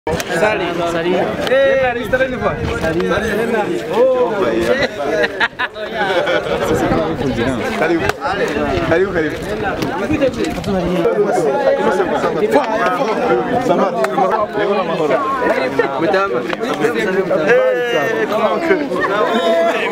Salim. Salim. Eh, alistara ni kwa? Salim. Oh. Karibu. Karibu karibu. Samahani. Leo na mahoro. Mtama. Eh, comment que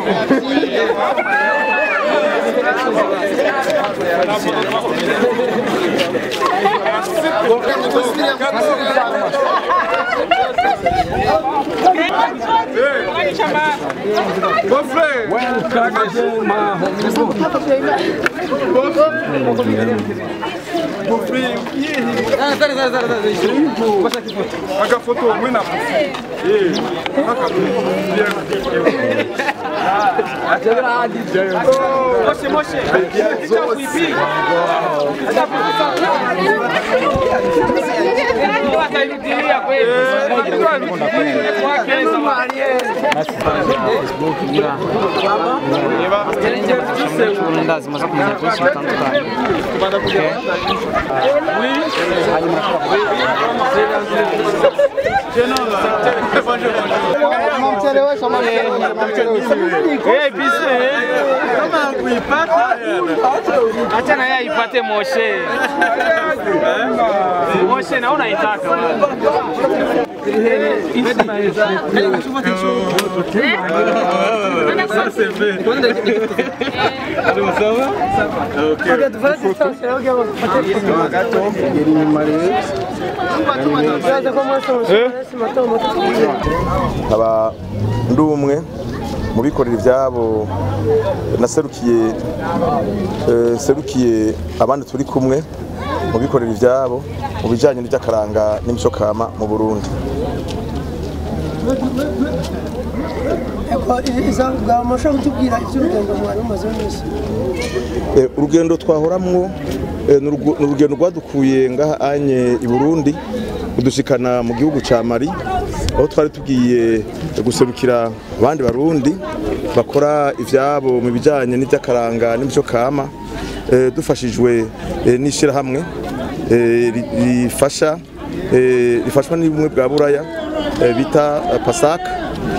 Mon frère. Mon frère, o que é? Ah, pera, pera, pera, pera. Passa aqui foto. Aka foto mwe na foto. Eh, aka Moshe, Moshe. Kicha kuipi. Atairudilia kweli. Ndazi maze kumenya byinshi bitandukanye. Eh, bise. Kama kuipata. Acha na yeye aipate Moshe. Moshe naona itaka. nkaba ndi umwe mu bikorera ibyabo naserukiye eh, serukiye abandi turi kumwe mu bikorera ibyabo mu bijyanye n'iby'akaranga n'imico kama mu burundi bwamufasha kutubwira iby'urugendo mwari mumaze iminsi Eh, urugendo twahoramwo eh, ni urugu- ni urugendo rwadukuye ngaha anye i burundi kudushikana mu gihugu ca mari aho twari tugiye guserukira abandi barundi bakora ivyabo mu bijanye n'ivy'akaranga n'imico kama eh, dufashijwe eh, n'ishirahamwe eh, ri- rifasha eh, rifashwa n'ubumwe bwa buraya eh, bita eh, pasaka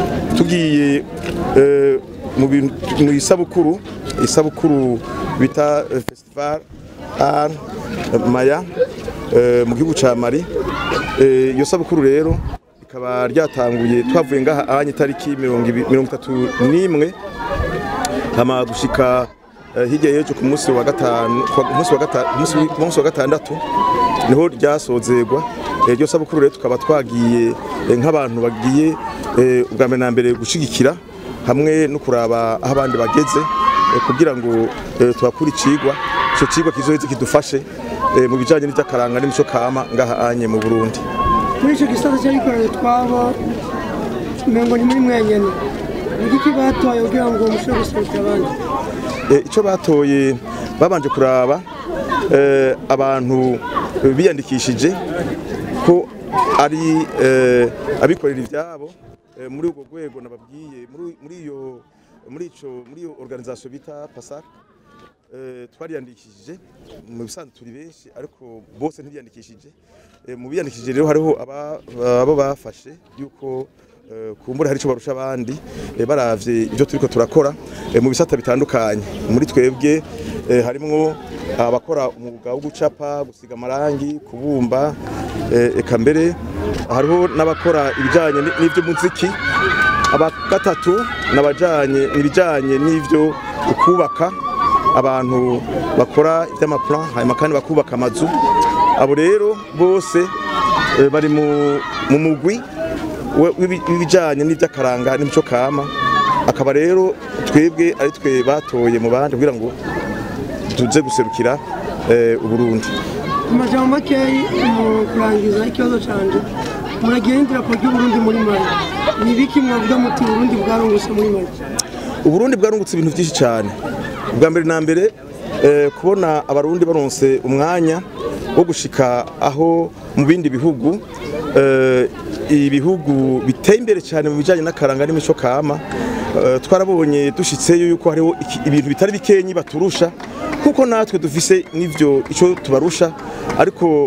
tugiye eh, mu bintu mu isabukuru isabukuru bita eh, festival art maya eh, mu gihugu ca Mali Eh, iyo sabukuru rero ikaba ryatanguye twavuye ngaha anye itariki mirongo ibi- mirongo itatu n'imwe hama gushika eh, hirya y'ejo ku munsi wa gatanu ku munsi wa gatanu munsi wi- ku munsi wa gatandatu niho ryasozerwa Eh, iryo sabukuru rero tukaba twagiye eh, nk'abantu bagiye eh, ubwa mbere na mbere gushigikira hamwe no kuraba aho abandi bageze eh, kugira ngo eh, tuhakure icigwa ico cigwa kizoheze kidufashe eh, mu bijanye n'ivy'akaranga n'imico kama ngaha anye mu Burundi muri icyo gisata cy'abikorera utwabo umengo ni muri mwenyene ni iki batoye kugira ngo mushobore guserukira abandi Eh, icyo batoye babanje kuraba eh, abantu eh, biyandikishije ko ari eh, abikorera ibyabo eh, muri ubwo rwego nababwiye muri- muri iyo muri ico muri iyo organisation bita PASAC eh, twariyandikishije mu bisanzwe turi benshi ariko bose ntibiyandikishije Eh, mu biyandikishije rero hariho aba- abo bafashe yuko eh, kumbura hari icyo barusha abandi eh, baravye ibyo turiko turakora eh, mu bisata bitandukanye muri twebwe eh, harimwo abakora umwuga wo gucapa gusiga amarangi kubumba eh, eka mbere hariho n'abakora ibijanye ni- n'ivy'umuziki aba gatatu nabajanye ibijanye n'ivyo kubaka abantu bakora iby'amaplan hanyuma kandi bakubaka amazu abo rero bose eh, bari mu mu mugwi we- w'ibi- w'ibijanye n'ivy'akaranga n'imico kama akaba rero twebwe ari twe batoye mu bandi kugira ngo tuze guserukira eh, uburundi mu majambo makeyi mu kurangiza ikibazo canje muragiye n'idarapo ry'uburundi muri mali ni ibiki mwavuga muti uburundi bwarungutse muri mali uburundi bwarungutse ibintu byinshi cyane ubwa mbere na mbere eh, kubona abarundi baronse umwanya wo gushika aho mu bindi bihugu eh, ibihugu biteye imbere cyane mu bijyanye n'akaranga n'imico kama eh, twarabonye dushitseyo yuko hariho iki- ibintu bitari bikenyi baturusha kuko natwe dufise n'ivyo ico tubarusha ariko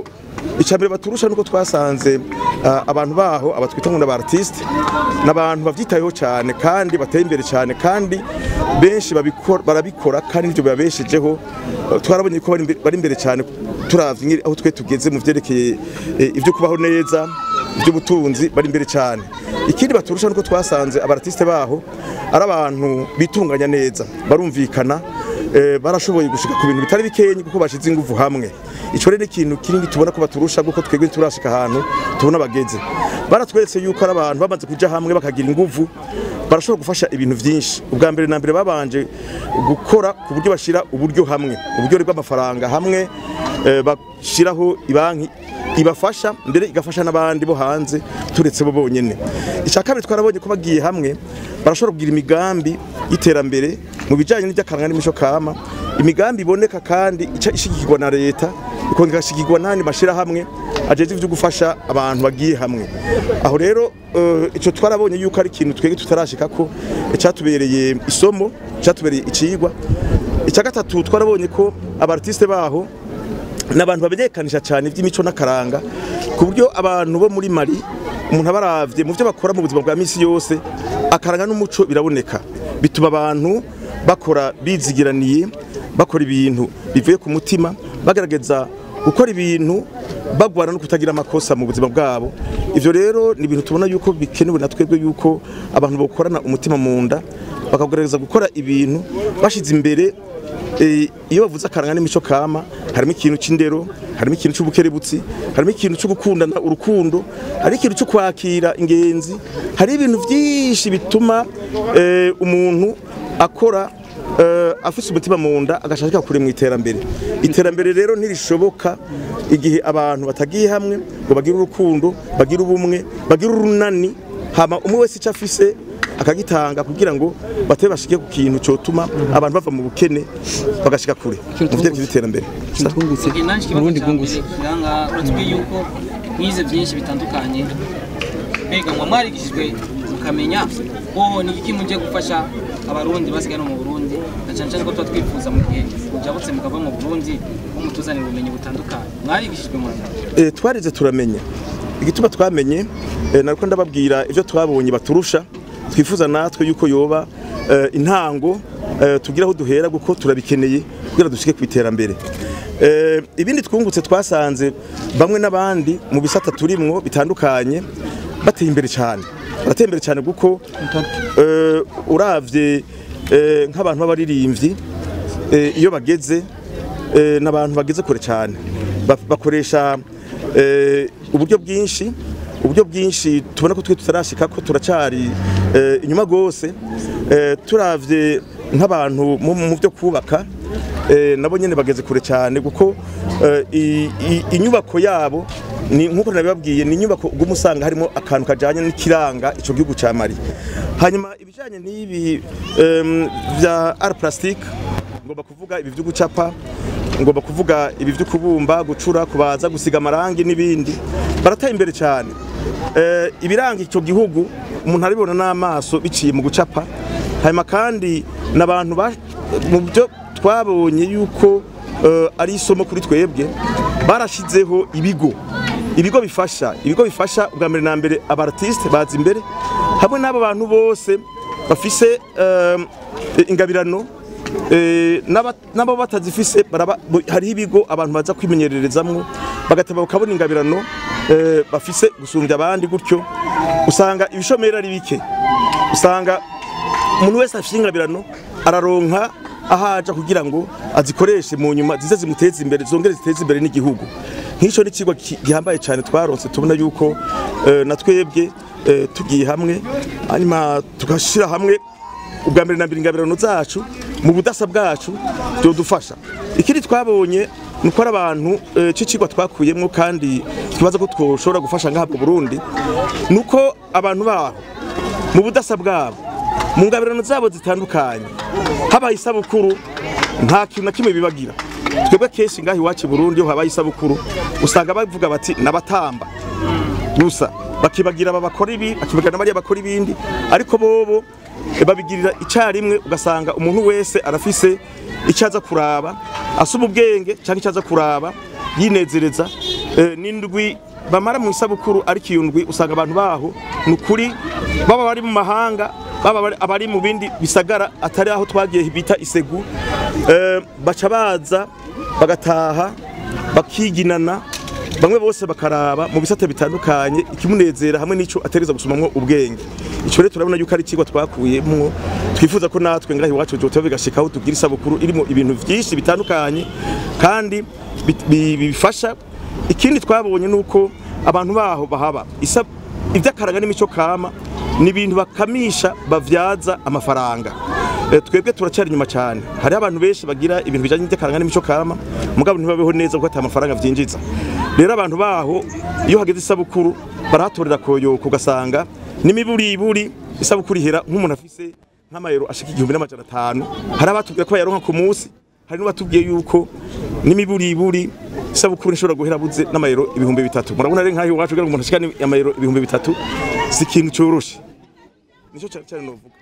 icambere baturusha nuko twasanze ah, abantu baho abatwita ngo n'aba artiste n'abantu bavyitayeho cyane kandi bateye imbere cyane kandi benshi babikora barabikora kandi nivyo babeshejeho Eh, twarabonye ko bari imbe- bari imbere cyane turavye ngiri aho twe tugeze mu vyerekeye eh, ivyo kubaho neza iby'ubutunzi bari imbere cyane ikindi baturusha nuko twasanze abaratiste baho ari abantu bitunganya neza barumvikana eh, barashoboye gushika ku bintu bitari bikenyi kuko bashize ingufu hamwe ico rero ni ikintu kinini tubona ko baturusha kuko twebwe turashika ahantu tubona bageze baratweretse yuko ari abantu bamaze kuja hamwe bakagira ingufu barashobora gufasha ibintu byinshi ubwa mbere na mbere babanje gukora ku buryo bashira uburyo hamwe uburyo bw'amafaranga hamwe eh, bashiraho ibanki ibafasha mbere igafasha n'abandi bo hanze turetse bo bonyene icya kabiri twarabonye ko bagiye hamwe barashobora kugira imigambi y'iterambere mu bijyanye n'iby'akaranga n'imico kama imigambi iboneka kandi ica ishigikirwa na leta ikongera igashigikirwa n'andi mashyirahamwe ajeje ivyo gufasha abantu bagiye hamwe aho rero eh, ico twarabonye yuko ari ikintu twebwe tutarashika ko cyatubereye isomo cyatubereye icigwa icya gatatu twarabonye ko abartiste baho n'abantu bamenyekanisha cyane iby'imico n'akaranga ku buryo abantu bo muri Mali umuntu abaravye mu byo bakora mu buzima bwa misi yose akaranga n'umuco biraboneka bituma abantu bakora bizigiraniye bakora ibintu bivuye ku mutima bagerageza gukora ibintu bagwana no kutagira amakosa mu buzima bwabo ivyo rero ni ibintu tubona yuko bikenewe na twebwe yuko abantu bokorana umutima mu nda bakagerageza gukora ibintu bashize imbere Eh, iyo bavuze akaranga n'imico kama harimo ikintu c'indero harimo ikintu c'ubukerebutsi harimo ikintu cyo gukundana urukundo hari ikintu cyo kwakira ingenzi hari ibintu byinshi bituma eh, umuntu akora eh, afise umutima mu nda agashaka kure mu iterambere iterambere rero ntirishoboka igihe abantu batagiye hamwe ngo bagire urukundo bagire ubumwe bagire urunani hama umwe wese icyo afise akagitanga kugira ngo batebe bashike ku kintu cyotuma abantu bava mu bukene bagashika kure mu vyerekeye by'iterambere twungutse nanjye ikibazo Burundi cya mbere bwungutse kiranga uratubwiye yuko mwize byinshi bitandukanye mbega mwa mwarigishijwe mukamenya wowe ni iki mugiye gufasha abarundi basigaye no mu burundi na cyane cyane ko tuba twifuza mu gihe mujabutse mukava mu burundi ko mutuzanira ubumenyi butandukanye mwarigishijwe mu Eh, twarize turamenya igituma twamenye eh, nariko ndababwira ivyo twabonye baturusha twifuza natwe yuko yoba eh, intango eh, tugira aho duhera kuko turabikeneye kugira dushike ku iterambere Eh, ibindi twungutse twasanze bamwe n'abandi mu bisata turimwo bitandukanye bateye imbere cyane barateye imbere cyane kuko eh, uravye eh, nk'abantu b'abaririmbyi eh, iyo bageze eh, n'abantu bageze kure cyane Ba- bakoresha eh, uburyo bwinshi uburyo bwinshi tubona ko twe tutarashika ko turacari eh, inyuma gose eh, turavye nk'abantu mu mu byo kubaka eh, nabo nyene bageze kure cyane kuko eh, i- i- inyubako yabo ni nkuko nabibabwiye ni inyubako uguma usanga harimo akantu kajanye n'ikiranga ico gihugu ca Mali hanyuma ibijanye n'ibi em, vya art plastique ngomba kuvuga ibi byo gucapa ngomba kuvuga ibi byo kubumba gucura kubaza gusiga amarangi n'ibindi barateye imbere cyane eh, ibiranga icyo gihugu umuntu arabibona n'amaso biciye mu gucapa hanyuma kandi n'abantu ba- mu byo twabonye yuko eh, ari isomo kuri twebwe barashizeho ibigo ibigo bifasha ibigo bifasha ubwa mbere na mbere abartiste baza imbere hamwe n'abo bantu bose bafise eh, ingabirano Eh, n'aba- n'abo batazifise baraba- bo- hariho ibigo abantu baza kwimenyererezamwo bagateba bakabona ingabirano eh, bafise gusumbya abandi gutyo usanga ibishomeri ari bike usanga umuntu wese afite ingabirano araronka ahaja kugira ngo azikoreshe mu nyuma zize zimuteze imbere zongere ziteze imbere n'igihugu nk'icyo ni ikigo ki- gihambaye cyane twaronse tubona yuko eh, na twebwe eh, tugiye hamwe hanyuma tugashyira hamwe ubwa mbere na mbere ingabirano zacu mu budasa bwacu byodufasha ikindi twabonye ni uko ari abantu eh, c'icigwa twakuyemwo kandi twibaza ko twoshobora gufasha ngaha mu Burundi ni uko abantu baho mu budasa bwabo mu ngabirano zabo zitandukanye habaye isabukuru nta kintu na kimwe bibagira twebwe kenshi ngaha iwacu i Burundi iyo habaye isabukuru usanga bavuga bati nabatamba gusa bakibagira aba bakora ibi bakibagira na bariya bakora ibindi ariko bobo eh, babigirira icarimwe ugasanga umuntu wese arafise icyo aza kuraba asoma ubwenge cyangwa icyo aza kuraba yinezereza eh, n'indwi bamara mu isabukuru ariko iyo ndwi usanga abantu baho ni ukuri baba bari mu mahanga baba bari- abari mu bindi bisagara atari aho twagiye bita isegu eh, baca baza bagataha bakiginana bamwe bose bakaraba mu bisate bitandukanye ikimunezera hamwe n'ico atereza gusomamwo ubwenge ico rero turabona yuko ari ikigwa twakuyemwo twifuza ko natwe ngaho iwacu joteba bigashikaho tugira isabukuru irimo ibintu vyinshi bitandukanye kandi bit- bi- bifasha ikindi twabonye nuko abantu baho bahaba Isa- ivy'akaraga n'imico kama ni ibintu bakamisha bavyaza amafaranga Eh, twebwe turacyari inyuma cyane hariho abantu benshi bagira ibintu bijanye n'itekaranga n'imico kama mugabo ntibabeho neza kuko ata amafaranga vyinjiza rero abantu baho iyo hageze isabukuru barahatorera koyoko ugasanga n'imiburiburi isabukuru ihera nk'umuntu afise nk'amayero ashika igihumbi n'amajana atanu hari abatubwira ko bayaronka ku munsi hari n'abatubwiye yuko n'imiburiburi isabukuru ishobora guhera buze n'amayero ibihumbi bitatu murabona rero nk'aho iwacu kugira ngo umuntu ashikane amayero ibihumbi bitatu si ikintu cyoroshe nico cyane cyane novuga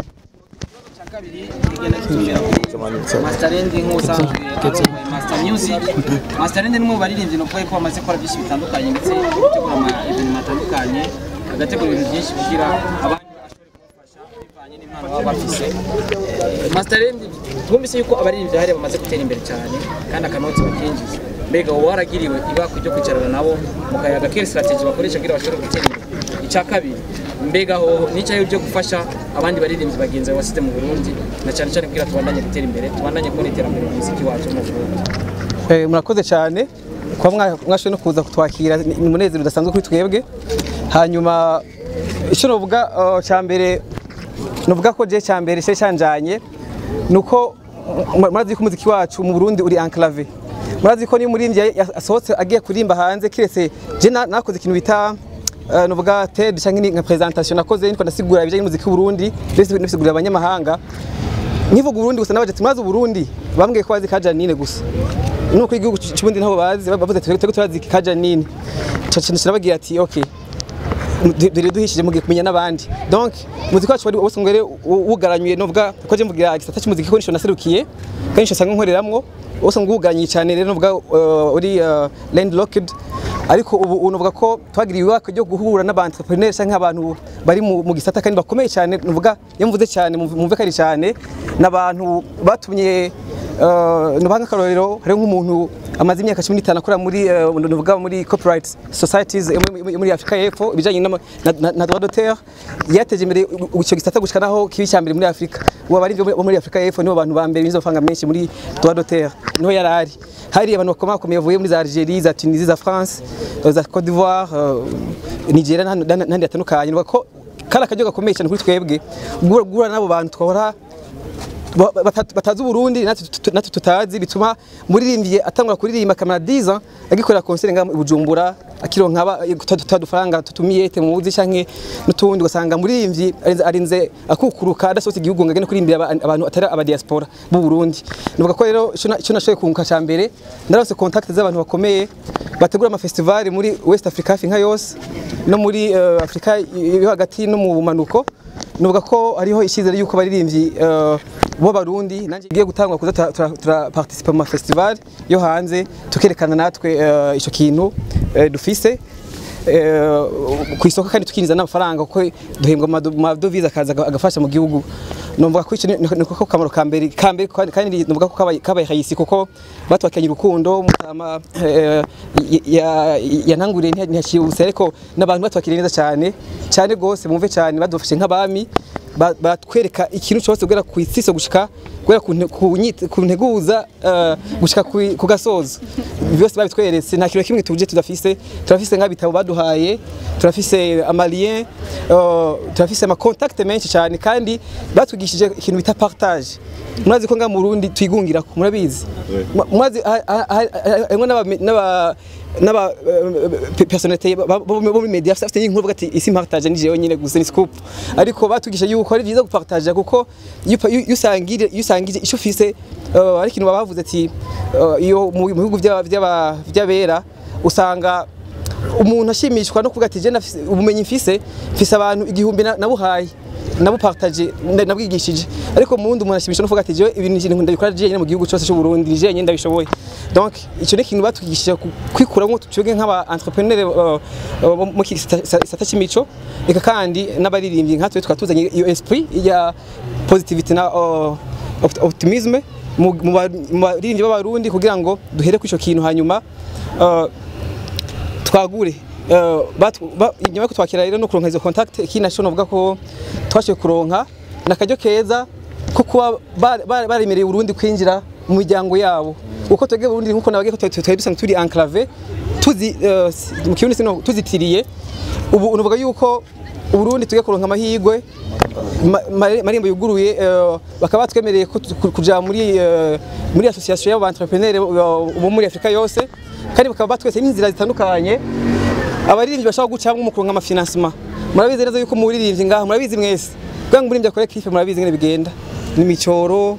cya kabiri kigenda kitumbera kuri Masterend nk'usanzwe arongoye Master Music Masterend ni mu baririmbyi no kuko bamaze gukora byinshi bitandukanye ndetse gutegura ama event atandukanye agategura ibintu byinshi kugira abandi bashobore kubafasha bivanye n'impano baba bafise Masterend twumvise yuko abaririmbyi hariya bamaze gutera imbere cyane kandi akanotsi bakinjiza mbega wowe waragiriwe ibako ryo kwicarana nabo mukayaga kera strategy bakoresha kugira bashobore gutera imbere icya kabiri mbega ho n'icyayo byo gufasha abandi baririmbyi bagenzi bawe wasize mu Burundi na cyane cyane kugira tubandanye gutera imbere tubandanye kubona iterambere mu muziki wacu mu Burundi Eh, murakoze cyane kuba mwa- mwashoboye no kuza kutwakira ni ni umunezero udasanzwe kuri twebwe hanyuma icyo novuga eh, cya mbere novuga ko je cya mbere cyari cyanjanye ni uko mu- murazi ko umuziki wacu mu Burundi uri enclave murazi ko niyo umuririmbyi ya- ya- asohotse agiye kuririmba hanze kiretse je na- nakoze ikintu bita eh, novuga TED cyangwa ni nka presentation nakoze niko ndasigura ibijyanye n'umuziki w'Uburundi ndetse ndasigurira abanyamahanga nkivuga Burundi gusa nabaje tumaze Burundi bambwiye ko bazi kajanine gusa nuko igihugu cy'ubundi nabo bazi bavuze twebwe turazi kajanine caca nababwira ati okay dore duhishije mugiye kumenya n'abandi donc muziki wacu wari wose ngere wugaranyuye novuga ko je mvugira igisata cy'umuziki ko nisho naserukiye kandi nisho sanga nkoreramwo wose ngugaranyuye cyane rero novuga uh, uri uh, landlocked ariko ubu unovuga ko twagiriye ibaka ryo guhura n'abantrepreneurs cyangwa abantu bari mu mu gisata kandi bakomeye cyane novuga iyo mvuze cyane mumve kari cyane n'abantu batumye Uh, nubanga akarorero hari nk'umuntu amaze imyaka 15 akora muri uh, nuvuga muri corporate societies yo muri- muri Afrika y'Epfo ibijanye n'ama- na, na, na droit d'auteur yateje imbere icyo gisata gushika naho kibi cyambere muri Afrika ubu bari bo muri Afrika y'Epfo nibo bantu ba mbere bizo fanga menshi muri droit d'auteur niho yarari hari abantu bakomakomeye bavuye muri za Algerie za Tunisie za France uh, za Côte d'Ivoire uh, Nigeria n'ahandi n'ahandi hatandukanye nuvuga ko kari akaryo gakomeye cyane kuri twebwe guhura guhura n'abo bantu twahora ba- bata- batazi Burundi natwe tut- natwe tutazi bituma muririmbiye atangura kuririmba kamera 10 ans agikorera concert nga i Bujumbura akironka aba- tutadufaranga tutumiye te muzi canke nutundi ugasanga muririmvyi arinze- arinze akukuruka adasohotse igihugu ngo agende kurimbira aba- abantu atari aba diaspora b'u Burundi nivuga ko rero ico na- ico nashoboye kunguka ca mbere narose contact z'abantu bakomeye bategura ama festival muri West Africa hafi nka yose no muri eh, Afrika yo hagati no mu bumanuko nuvuga ko hariho icyizere yuko abaririmbyi eh, bo barundi nanjye ngiye gutangwa kuza tura- tura- turaparticipa mu ma festival yo hanze tukerekana natwe eh, ico kintu eh, dufise eh, ku isoko kandi tukinjiza n'amafaranga kuko duhembwa mu mado- mu madovize akaza aga- agafasha mu gihugu numva ko ico ni ni ko kamaro ka mbere ka mbere kandi- kandi numva ko kabaye kabaye hayisi kuko batwakanye urukundo mutama eh, ya- ya- yananguriye ntiyashibuse ariko n'abantu batwakiriye neza cyane cyane gose bumve cyane badufashe nk'abami ba- batwereka ikintu cyose guhera ku isiso gushika guhera ku nte- ku nyit- ku nteguza eh, gushika ku- ku gasozo byose babitweretse nta kintu kimwe tuje tudafise turafise nk'abitabo baduhaye turafise amalien eh, turafise ama contact menshi cyane kandi batwigishije ikintu bita partage murazi ko nga mu Burundi twigungira ko murabizi Mu- murazi ha- ha- ha- harimwo n'aba- n'aba n'aba eh, personnalité ba- ba- bo muri media afite inkuru bavuga ati isi partage ni jewe nyine gusa ni scoop ariko batugisha yuko ari byiza gupartage kuko iyo upa- iyo usangire iyo usangije icyo ufise eh, ari ikintu babavuze ati eh, iyo mu mu bihugu by'aba- by'aba- by'abera usanga umuntu ashimishwa no kuvuga ati je nafise ubumenyi mfise mfise abantu igihumbi na- nabuhaye nabupartage na- nabwigishije ariko mu wundi umuntu ashimisha no kuvuga ati jewe ibintu ikintu ndabikora jewe nyine mu gihugu cyose cy'u Burundi jewe nyine ndabishoboye donc icyo ni ikintu batwigishije ku- kwikuramo twebwe nk'aba entrepreneur uh, uh, mu iki gisata gisata cy'imico eka kandi n'abaririmbyi nka twe tukaba tuzanye iyo esprit ya positivity na uh, opt- optimisme mu mu ba- mu baririmbyi b'abarundi kugira ngo duhere ku icyo kintu hanyuma uh, twagure Eh, batu- ba- inyuma yo kutwakira rero no kuronka izo contact ikindi naco novuga ko twashoboye kuronka nakaryo keza ko kuba ba- ba- baremereye Burundi kwinjira mu miryango yabo uko twebwe Burundi nkuko nabage ko twari twari dusanzwe turi enclave tuzi eh, si- mu kirundi sino tuzitiriye ubu nuvuga yuko Uburundi tugiye kuronka amahirwe ma- ma- marembo yuguruye eh, bakaba batwemereye ko tu- ku- kuja muri eh, muri association y'aba entrepreneur bo muri Afrika yose kandi bakaba batwese n'inzira zitandukanye abaririmbyi bashobora gucamo mu kuronka amafinansima murabizi neza yuko muririmbyi ngaha murabizi mwese kugira ngo umuririmbyi akore kife murabizi ngene bigenda ni imicoro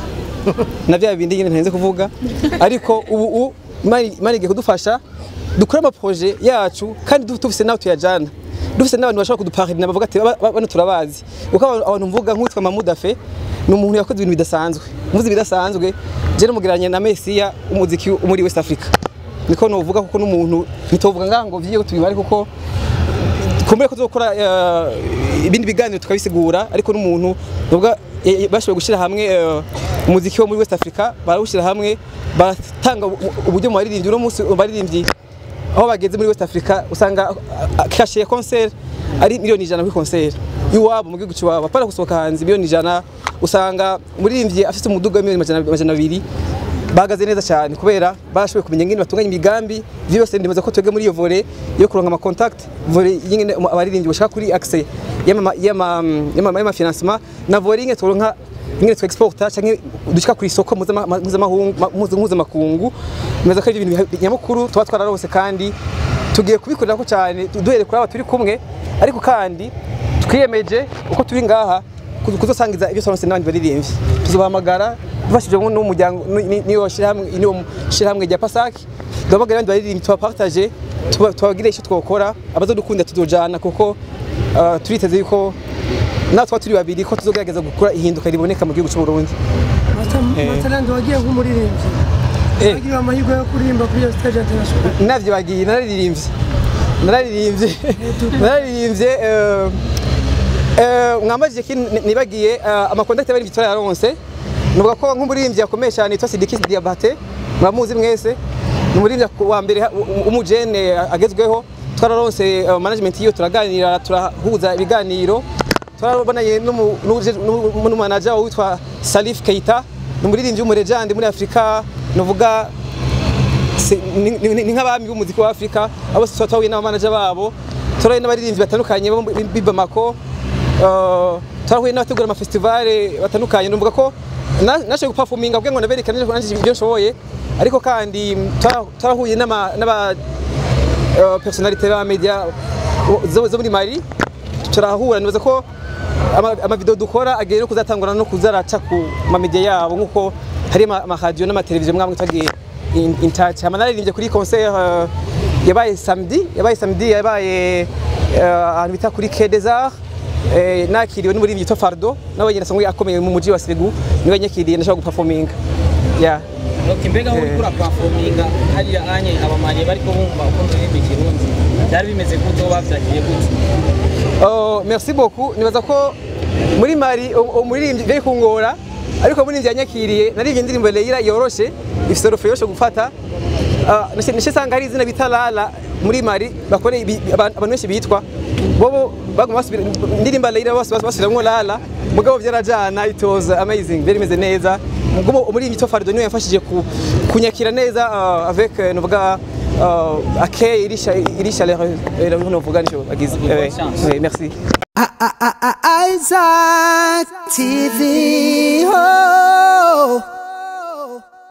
na bya bindi nyine ntarenze kuvuga ariko ubu u Imana Imana igiye kudufasha dukore amaproje yacu kandi du- dufise naho tuyajana dufise n'abantu bashobora kuduparina bavuga ati "Ba- ba- bano turabazi kuko abantu abantu mvuga nk'uwitwa Mamudafe ni umuntu yakoze ibintu bidasanzwe muzi bidasanzwe je namugereranya na Mesiya umuziki wo muri West Africa niko novuga kuko n'umuntu ntitovuga ngaha ngo vyiye tubibare kuko kumbe ko tuzokora eh, ibindi biganiro tukabisigura ariko n'umuntu nubwo bashoboye gushyira hamwe eh, umuziki wo muri West Africa barawushyira hamwe baratanga u- uburyo mu baririmbyi uno munsi mu baririmbyi aho bageze muri West Africa usanga ah, kashe ya concert ari miliyoni ijana kuri concert iwabo mu gihugu cy'iwabo apana gusohoka hanze miliyoni ijana usanga umuririmbyi afite umuduga wa miliyoni amajana amajana abiri bahagaze neza cyane kubera bashoboye kumenya ingene batunganya imigambi ivyo byose ndemeza ko twebwe muri iyo volley yo kuronka ama contact volley y'ingene um- abaririmbyi bashaka kuri access y'ama y'ama y'ama y'ama financement na volley ingene turonka ingene twa exporta canke dushika kuri isoko mpuzama- mpuzamahungu ma- mpuzu- mpuzamakungu ndemeza ko ari ibintu biha- nyamukuru tuba twararose kandi tugiye kubikorera ko cyane du- duhere kuri aba turi kumwe ariko kandi twiyemeje uko turi ngaha kuzo- kuzosangiza ibyo twaronse n'abandi baririmbyi tuzobahamagara dufashijwe n'umuryango niyo shirahamwe niyo shirahamwe rya Pasaki duhamagara abandi baririmbyi tubapartage tuba- tubabwire icyo twokora abazodukunda tuzojana kuko ah, turiteze yuko natwe twa turi babiri ko tuzogerageza gukora ihinduka riboneka mu gihugu cy'u Burundi matalandi wagiye nk'umuririmbyi Eh. wagira amahirwe yo kuririmba kuri iyo stage international navyo bagiye nararirimbye nararirimbye nararirimbye eh, eh, mwambajije ki nibagiye eh, amakontakte bari bitwara yaronse nuvuga ko nk'umuririmbyi yakomeye cyane yitwa Sidiki Diabate muramuzi mwese ni umuririmbyi wa mbere ha- u- umujene agezweho twararonse eh, management yiwe turaganira turahuza ibiganiro twarabonanye n'umu- n'uje- n'umu- n'umanager witwa Salif Keita ni umuririmbyi w'umurejandi muri Afurika nuvuga Se- ni ni- ni nk'abami b'umuziki wa Afrika abo tuba twahuye n'abamanager babo turahuye n'abaririmbyi batandukanye bo muri- b'i Bamako eh, turahuye n'abategura amafestivale batandukanye numvuga ko na- nashoboye guperforminga kugira ngo naberekane nanjye ibyo nshoboye ariko kandi twara- twarahuye n'ama- n'aba eh, personalite ba media zo zo muri Mali turahura nibaza ko ama- amavideo dukora agiye no kuzatangura no kuzaraca ku mamedia yabo nkuko hari ama- amaradiyo n'amateleviziyo mwamwe twagiye in, in touch hama naririmbye kuri concert uh, yabaye samedi yabaye samedi yabaye uh, ahantu bita kuri Quai des Arts eh, nakiriwe n'umuririmbyi yitwa Fardo nawe nyine asanzwe akomeye mu mujyi wa Segu niwe nyakiriye ndashaka guperforminga yeah. Okay, mbega aho uriko urapafominga hariya anye abamanye bariko bumva uko ndirimba ikirundi byari bimeze gute uwo bavyakiye gute Oh, merci beaucoup nibaza ko muri mari umuririmbyi bari kungora ariko umuririmbyi yanyakiriye naririmbye indirimbo Leila yoroshe ifite rofo yoroshe gufata Ah, nashe nashe sanga hari izina bita Lala muri mari bakore ibi- abantu abantu benshi bitwa bobo baguma basubira indirimbo Leila bose basubiramwo Lala mugabo byarajana it was amazing very meze neza mugabo umuririmbyi to Fardo niwe yafashije ku- kunyakira neza ah, avec euh, novuga uh, akeye irisha irisha le novuga nico bagize Eh, chance. eh, merci Isaac TV. Oh.